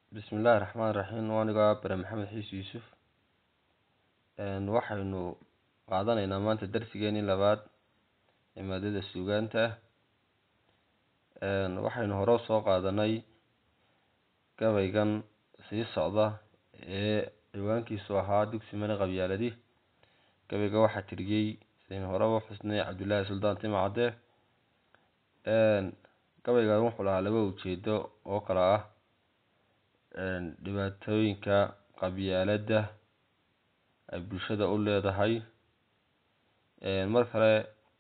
bismillaahi raxmaani raxiim anigaa bare maxamed xiis yuusuf waxaynu qaadanaynaa maanta darsigeenii labaad ee maadada suugaanta waxaynu hore usoo qaadanay gabaygan sii socda ee ciwaankiisu ahaa dugsi mani qabyaaladi gabayga waxaa tiriyey saynu horeba uxusnay cabdullaahi suldaan timacadde gabaygan wuxuu lahaa laba ujeedo oo kala ah dhibaatooyinka qabyaaladda ay bulshada u leedahay mar kale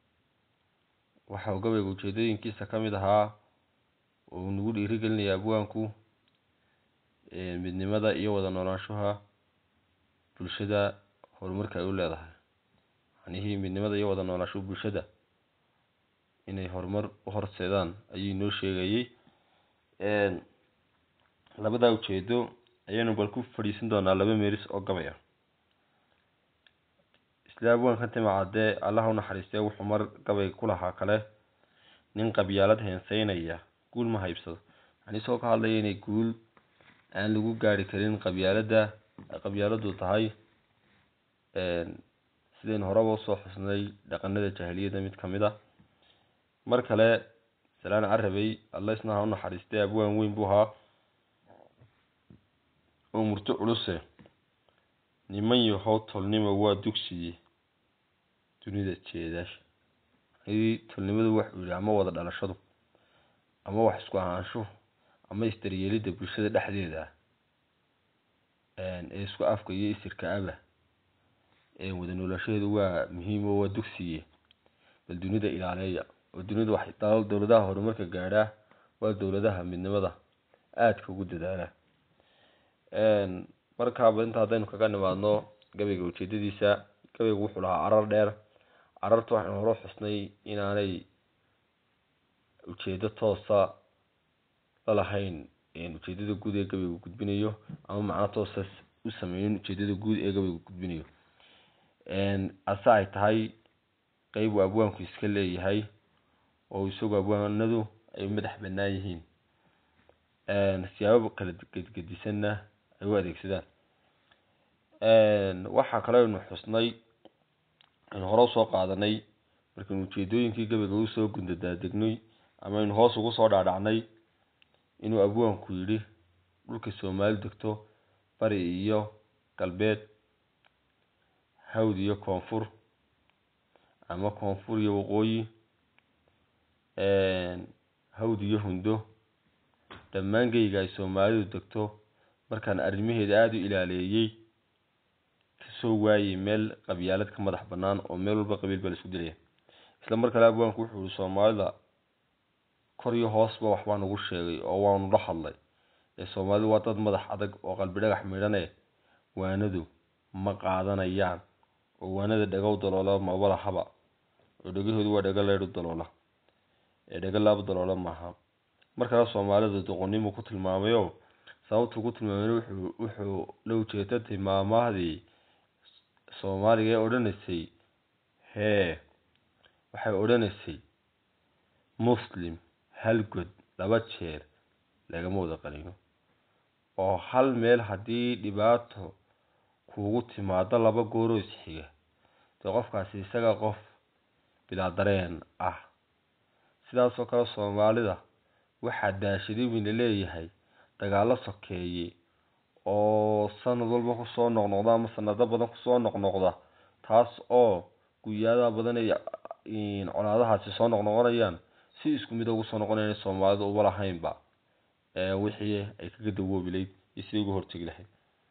waxau gabayga ujeedooyinkiisa kamid ahaa uu nagu dhiirigelinaya abwaanku midnimada iyo wada noolaanshaha bulshada horumarka ay u leedahay macnihii midnimada iyo wada noolaanshaha bulshada inay horumar u horseedaan ayuu inoo sheegayey labadaa ujeedo ayaynu bal ku fadhiisan doonaa laba meeris oo gabay ah isla abwaanka timacadde allaha unaxariistee wuxuu mar gabay ku lahaa kale nin qabyaalad heenseynaya guul ma haybsado yani isagoo ka hadlaya inay guul aan lagu gaari karin qabyaaladda ay qabyaaladu tahay sidaynu horeba usoo xusnay dhaqanada jahiliyadda mid kamid a mar kale salaan carabey alla isna ha unaxariistee abwaan weyn buu ahaa oo murto culuse niman yahow tolnimo waa dugsiye dunida jeedaasha hadii tolnimadu waxuu yihi ama wada dhalashadu ama wax isku ahaanshuhu ama isdaryeelidda bulshada dhexdeeda ah ee isku afka iyo isirka aba wada noolaashaheedu waa muhiim oo waa dugsiye bal dunida ilaaleeya oo dunida wax dowladaha horumarka gaadhaa waa dowladaha midnimada aadka ugu dadaala markaaba inta haddaynu kaga nimaadno gabayga ujeedadiisa gabaygu wuxuu lahaa carar dheer cararta waxaynu hore xusnay inaanay ujeedo toosa lalahayn ujeedada guud ee gabaygu gudbinayo ama macno toosa u sameynin ujeedada guud ee gabaygu gudbinayo ase ay tahay qeyb uu abwaanku iska leeyahay oo isagu abwaanadu ay madax banaan yihiin siyaabo kala gedgedisanna ay u adeegsadaan waxaa kale aynu xusnay aynu hore usoo qaadanay markaynu ujeedooyinkii gabayga usoo gundadaadegnay ama aynu hoos ugu soo dhaadhacnay inuu abwaanku yidhi dhulka soomaali degto bari iyo galbeed hawd iyo koonfur ama koonfur iyo waqooyi hawd iyo hundo dhammaan geyga ay soomaalidu degto markaan arrimaheeda aada u ilaaleeyey kasoo waayey meel qabyaalad ka madax banaan oo meel walba qabiil baa la isku dilaya isla mar kale abwaanku wuxuu yihi soomaalida kor iyo hoosba waxbaa nagu sheegay oo waanu la hadlay ee soomaalidu waa dad madax adag oo qalbi dhagax midhane waanadu ma qaadanayaan oo waanada dhagow daloola maba lahaba oo dhegahoodu waa dhago leydhu daloola ee dhago laab daloola maaha markale soomaalida doqonnimuu ku tilmaamayo sababtuu ku tilmaamay wuxuu wuxuu la ujeeda tilmaamahdii soomaaliga ee odhanaysay hee waxay odhanaysay muslim hal god laba jeer lagama wada qaniino oo hal meel haddii dhibaato kuugu timaado laba gooroo isxiga dee qofkaasi isaga qof bilaa dareen ah sidaasoo kale soomaalida waxaa daashaday weyna leeyahay dagaalo sokeeye oo sanad walba kusoo noqnoqda ama sanado badan kusoo noqnoqda taas oo guyaadaha badan ay colaadahaasi soo noqnoqonayaan si isku mid ugu soo noqonayan soomaalida uba lahaynba wixii ay kaga dawoobilayd iyo sidai uga hortegi lahayd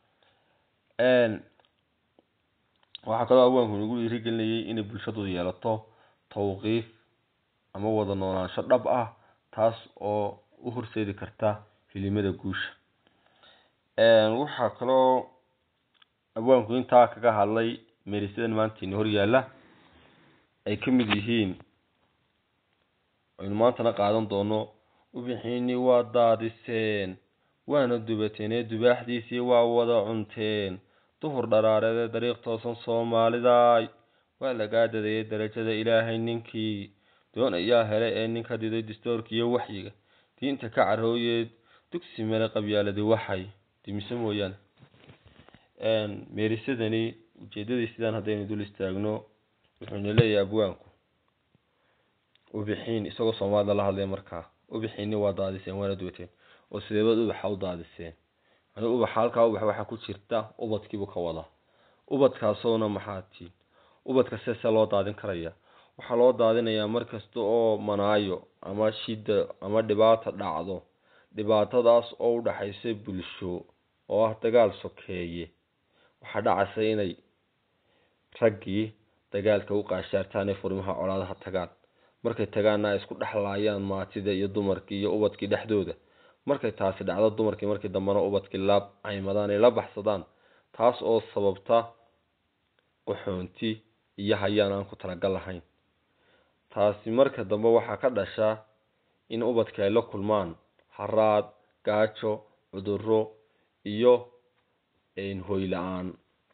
waxaa kaloo abwaanku nagu dhiirigelinayay inay bulshadu yeelato tawqiif ama wada noolaansho dhab ah taas oo u horseedi karta filimada guusha waxaa kaloo abwaanku intaa kaga hadlay meerisadan maanta ina horyaala ay kamid yihiin aynu maantana qaadan doono ubixiini waa daadiseen waana dubateen ee dubaaxdiisii waa wada cunteen duhur dharaareed ee dariiq toosan soomaalidaay waa lagaa dadayay darajada ilaahay ninkii doon ayaa helay ee ninka diday distoorka iyo waxyiga diinta ka carooyeed dugsi male qabyaaladi waxay dimise mooyaane meerisadani ujeedadii sidaan haddaynu dul istaagno wuxuuna leeyahay abwaanku ubixiin isagoo soomaalida la hadlaya markaa ubixiini waa daadiseen waana duwateen oo sideebaad ubaxa u daadiseen yani ubaxa halkaa ubax waxaa ku jirta ubadkiibuu ka wadaa ubadkaasoona maxaa tiin ubadka seese loo daadin karaya waxaa loo daadinayaa markasta oo manaayo ama shida ama dhibaata dhacdo dhibaatadaas oo u dhaxaysa bulsho oo ah dagaal sokeeye waxaa dhacaysa inay raggii dagaalka u qaashaartaan ee furimaha colaadaha tagaan markay tagaanna ay isku dhexlaayaan maatida iyo dumarkii iyo ubadkii dhexdooda markay taasi dhacdo dumarkii markii dambena ubadkii la caymadaan ay la baxsadaan taas oo sababta qaxoonti iyo hayaan aan ku talagal lahayn taasi marka dambe waxaa ka dhashaa in ubadka ay la kulmaan haraad gaajo cuduro iyo hoy la-aan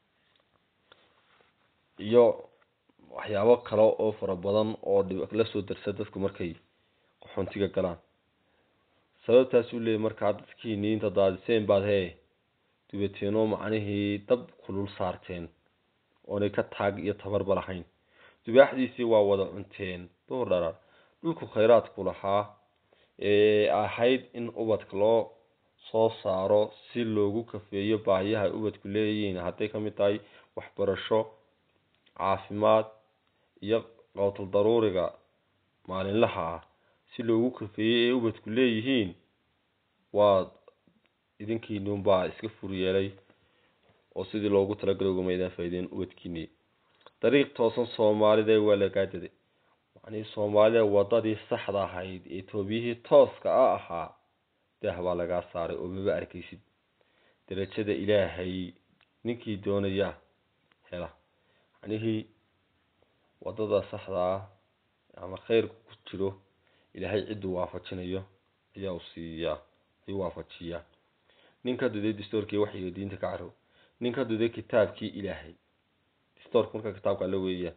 iyo waxyaabo kale oo fara badan oo lasoo darsa dadku markay qaxoontiga galaan sababtaasuu leeyay markaa dadkiini inta daadiseen baad hee dubateenoo macnihii dab kulul saarteen oonay ka taag iyo tabarba lahayn dubaaxdiisii waa wada cunteen duhur dharaar dhulku khayraadku lahaa ee ahayd in ubadka loo soo saaro si loogu kafeeyo baahiyaha ay ubadku leeyihiin hadday kamid tahay waxbarasho caafimaad iyo qowtul daruuriga maalinlaha ah si loogu kafeeyey ee ubadku leeyihiin waa idinkiinuunbaa iska fur yeelay oo sidii loogu talagalay ugumaydaan faa'iideen ubadkiini dariiq toosan soomaalida waa lagaadaday macnihii soomaalida wadadii saxda ahayd ee toobiyihii tooska a ahaa daah baa lagaa saaray oo maba arkaysid darajada ilaahay ninkii doonaya hela macnihii wadada saxda ah ama khayrku ku jiro ilaahay cidduu waafajinayo ayaa u siiyaa ayuu waafajiyaa nin ka duday dastoorkii waxyiga diinta ka carow nin ka duday kitaabkii ilaahay dastoorka marka kitaabka alla weeyaan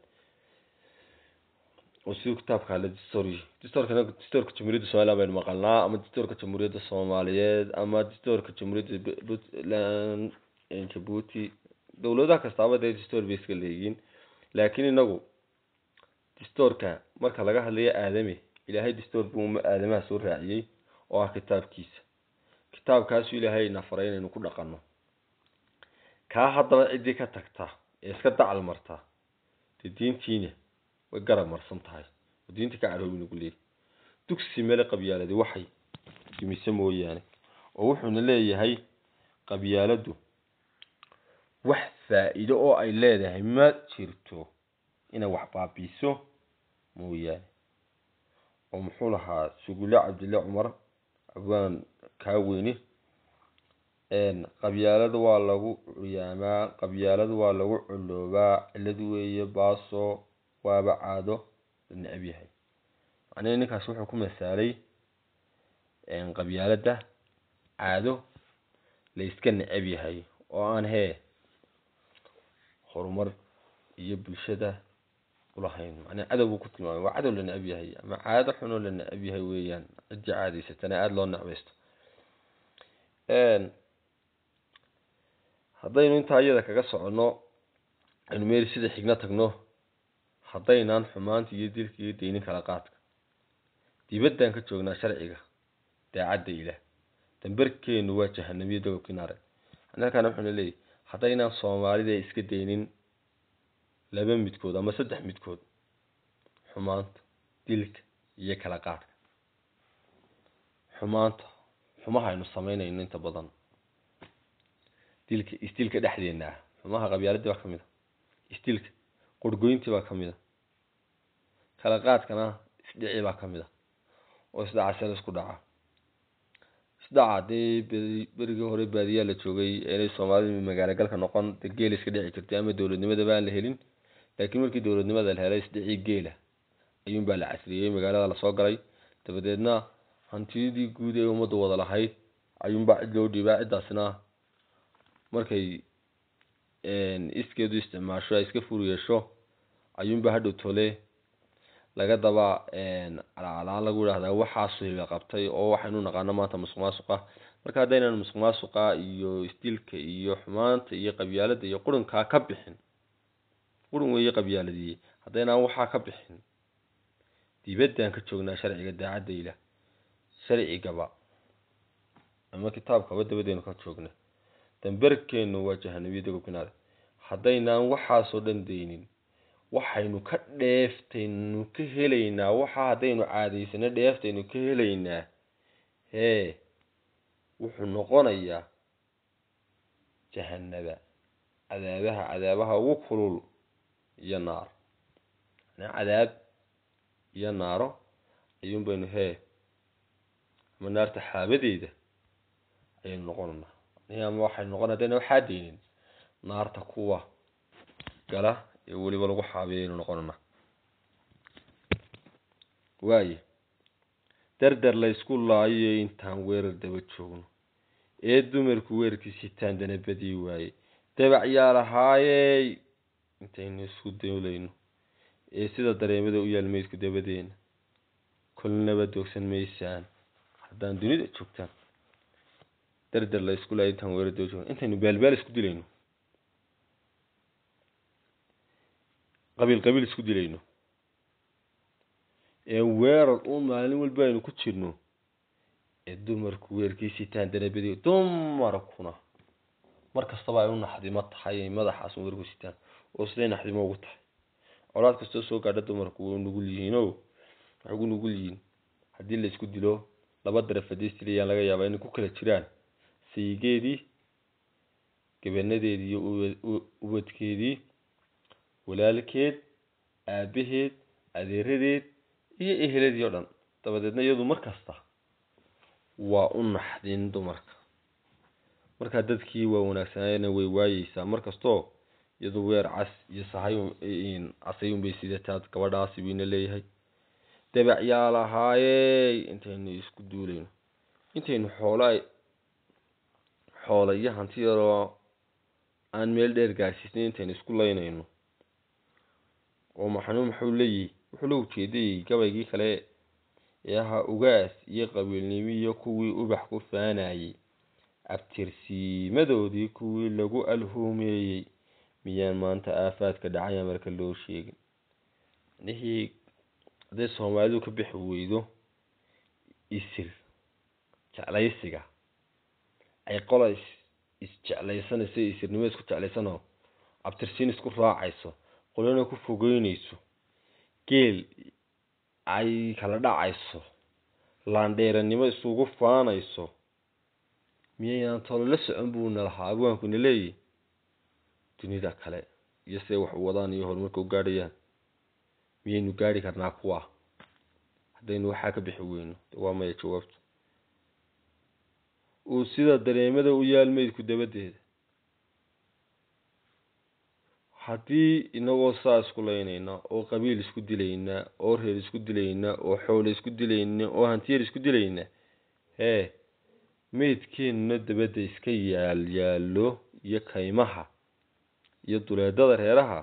oo siduu kitaabka alle dastooryi dastoorkana dastoorka jamhuuriyadda somaliland baynu maqalnaa ama dastoorka jamhuuriyadda soomaaliyeed ama dastoorka jamhuuriyadda puntland jabuuti dowladaha kastaaba dee dastoor bay iska leeyihiin laakiin inagu dastoorka marka laga hadlayo aadame ilaahay dastoor buu aadamaha soo raaciyey oo ah kitaabkiisa kitaabkaasu ilaahay na faray inaynu ku dhaqanno kaa haddaba ciddii ka tagta ee iska dacal marta dee diintiina way garab marsan tahay oo diinta ka caroobi nagu leeyahy dugsi mele qabyaaladi waxay dumise mooyaane oo wuxuuna leeyahay qabyaaladu wax faa-iido oo ay leedahay ma jirto inay wax baabiiso mooyaane oo muxuu lahaa sugulle cabdille cumar abwaan kaaweyne qabyaalada waa lagu cuyaamaa qabyaalada waa lagu culoobaa cilad weeye baaso waaba caado la necab yahay macnihi ninkaas wuxuu ku masaalay qabyaalada caado la iska necab yahay oo aan hee horumar iyo bulshada ulahayn macnaa cadow buu ku tilmaamay waa cadow la necab yahay ama caado xunoo la necab yahay weeyaan ciddii caadaysatana aada loo necbaysto haddaynu intaa iyada kaga soconno aynu meeli sida xigna tagno haddaynaan xumaanta iyo dilka iyo deynin kala qaadka dibaddaan ka joognaa sharciga daacadda ilaah dambarkeenu waa jahanamiyo dogobkii naare halkaana wuxuuna leeyahy haddaynaan soomaalida iska daynin laba midkood ama saddex midkood xumaanta dilka iyo kala qaadka xumaanta xumaha aynu samaynayno inta badan dilka isdilka dhexdeena ah xumaha qabyaaladii baa kamid a isdilka qorgoyntii baa kamid a kala qaadkana isdhici baa kamid a oo isdhaca seel isku dhaca isdhaca hadii berigii hore baadiyaa la joogay inay soomaalida magaalo galka noqon de geel iska dhici jirtay ama dowladnimadaba aan la helin laakiin markii dowladnimada la helay isdhicii geela ayuunbaa la casriyey magaalada lasoo galay dabadeedna hantidii guud ee ummaddu wada lahayd ayuunbaa cid loo dhiibaa ciddaasna markay iskeedu isticmaasho ay iska fur yeesho ayuunbaa hadhow tole laga daba calaacalaan lagu yidhahdaa waxaasu hiba qabtay oo waxaynu naqaano maanta musuq maasuqa marka haddaynan musuq maasuqa iyo isdilka iyo xumaanta iyo qabyaalada iyo qurunkaa ka bixin qurun weeye qabyaaladii haddaynaan waxaa ka bixin dibaddaan ka joognaa sharciga daacadda ilah sharcigaba ama kitaabkaba dabadeynu ka joogna damberkeenu waa jahanabiyada gobkinaada haddaynaan waxaasoo dhan daynin waxaynu ka dheeftaynu ka helaynaa waxa haddaynu caadaysano dheeftaynu ka helaynaa hee wuxuu noqonayaa jahanaba cadaabaha cadaabaha ugu kulul iyo naar yani cadaab iyo naaro ayuun baynu hee ama naarta xaabadeeda ayaynu noqonaynaa ama waxaynu noqon haddayna waxaa daynin naarta kuwa gala ee weliba lagu xaabiya aynu noqonaynaa waaye dardar la ysku laayo intaan weerar daba joogno ee dumarku weerarkii sitaan danabadii waaye dabac yaa lahaayey intaynu isku dawlayno ee sida dareemada u yaal meydku dabadeena kolnaba doogsan maysaan haddaan dunida joogtaan dardar la isku laayo intaan weerar daba joogno intaynu baalbaal isku dilayno qabiil qabiil isku dilayno ee weerar u maalin walba aynu ku jirno ee dumarku weerkii sitaan danabadi dumarkuna mar kastaba ay u naxdimo tahay ay madaxaas weerku sitaan oo siday naxdimo ugu tahay colaad kastoo soo gaadha dumarku way nugul yihiin o waxay ugu nugul yihiin haddii la isku dilo laba daraf haddii isdilayaan laga yaabaa inay ku kala jiraan sayigeedii gabanadeedii iyo ubadkeedii walaalkeed aabaheed adeeradeed iyo eheladii o dhan dabadeedna iyadu mar kasta waa u naxdin dumarka markaa dadkii waa wanaagsanayna way waayeysaa mar kastoo iyadu weer cas iyo sahay casayun bay sidataa gabadhaasi bayna leeyahay dabac yaa lahaayey intaynu isku duulayno intaynu xoola xoola iyo hanti yaroo aan meel dheer gaarsiisnay intaynu isku laynayno oo maxanu muxuu leeyihi wuxuu la ujeedayey gabaygii kale ee ahaa ugaas iyo qabiilnimo iyo kuwii ubax ku faanayey abtirsiimadoodii kuwii lagu alhuumeeyey miyaan maanta aafaadka dhacaya marka loo sheegin nihii hadday soomaalidu ka bixi weydo isir jeclaysiga ay qola isjeclaysanayso isirnimo isku jeclaysanoo abtirsiin isku raacayso qolana ku fogeynayso geel ay kala dhacayso laandheeranimo isugu faanayso miyaynaan tolo la socon buuna lahaa abwaankuna leeyahy dunida kale iyo siday wax u wadaan iyo horumarka u gaadhayaan miyaynu gaadhi karnaa kuwa haddaynu waxaa ka bixi weyno waa maya jawaabtu uu sida dareemada u yaal meydku dabadeeda haddii inagoo saa isku laynayna oo qabiil isku dilayna oo reer isku dilayna oo xoolo isku dilayna oo hantiyar isku dilayna hee meydkeenuna dabadda iska yaal yaallo iyo kaymaha iyo duleedada reeraha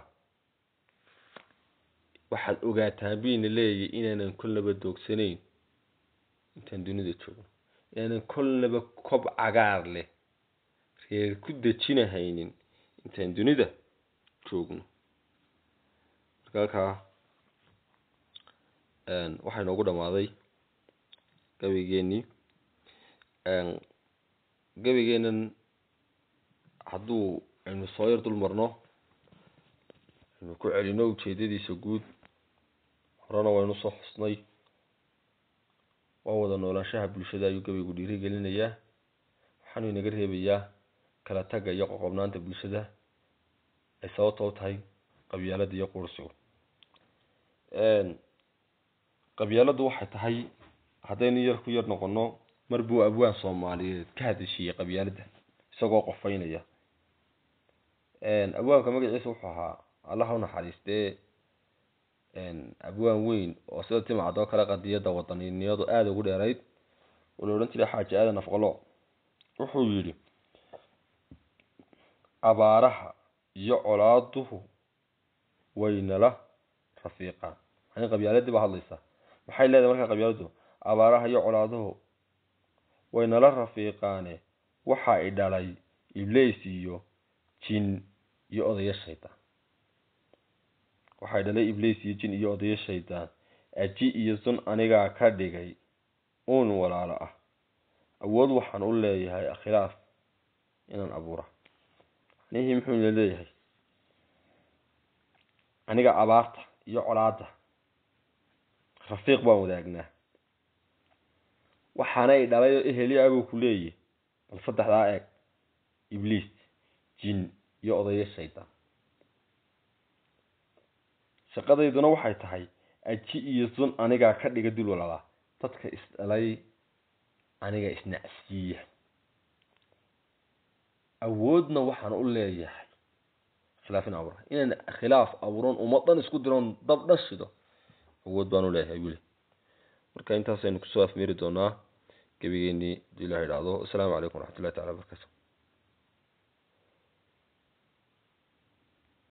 waxaad ogaataan bayna leeyahy inaanan kolnaba doogsanayn intaan dunida joogno inaanan kolnaba kob cagaar leh reer ku dejinahaynin intaan dunida joogno marka halkaa waxaa inoogu dhamaaday gabaygeenii gabaygeenan hadduu aynu soo yar dul marno aynu ku celino ujeedadiisa guud horena waynu soo xusnay waa wada noolaanshaha bulshada ayuu gabaygu dhiirigelinayaa waxaanu inaga reebayaa kala tagga iyo qoqobnaanta bulshada ay sababta u tahay qabyaalada iyo qursigu qabyaaladu waxay tahay haddaynu yar ku yar noqono mar buu abwaan soomaaliyeed ka hadashiyey qabyaalada isagoo qofaynaya abwaanka magaciisa wuxuu ahaa allaha unaxariistee abwaan weyn oo sida timcad oo kale qadiyadda wadaninimadu aada ugu dheerayd oo la odhan jiray xaaji aadan afqalo wuxuu yidhi abaaraha iyo colaaduhu waynala rafiiqaan yani qabyaaladii baa hadlaysa maxay leedahay markaa qabyaaladu abaaraha iyo colaaduhu way nala rafiiqaane waxa i dhalay ibliis iyo jin iyo odayo shaydaan waxay dhalay ibliis iyo jin iyo odayo shaydaan aji iyo sun anigaa ka dhigay uun walaalo ah awood waxaan u leeyahay akhilaaf inaan abuura anihii muxuu ina leeyahay aniga abaarta iyo colaada rafiiq baan wadaagnaa waxaana i dhalay oo eheliya abuu ku leeyahy bal saddexdaa eeg ibliis jin iyo odayo shaydaan shaqadayduna waxay tahay aji iyo sun anigaa ka dhiga dul walaalaa dadka isdhalay aniga isnacsiiya awoodna waxaan u leeyahay khilaaf in abuura inaan khilaaf abuuron ummadan isku diroon dab dhashido awood baan u leeyahay wili marka intaasaynu kusoo afmeeri doonaa gebigeenii haduu ilah idhaahdo asalaamu calaykum waraxmatullahi tacala barakaatu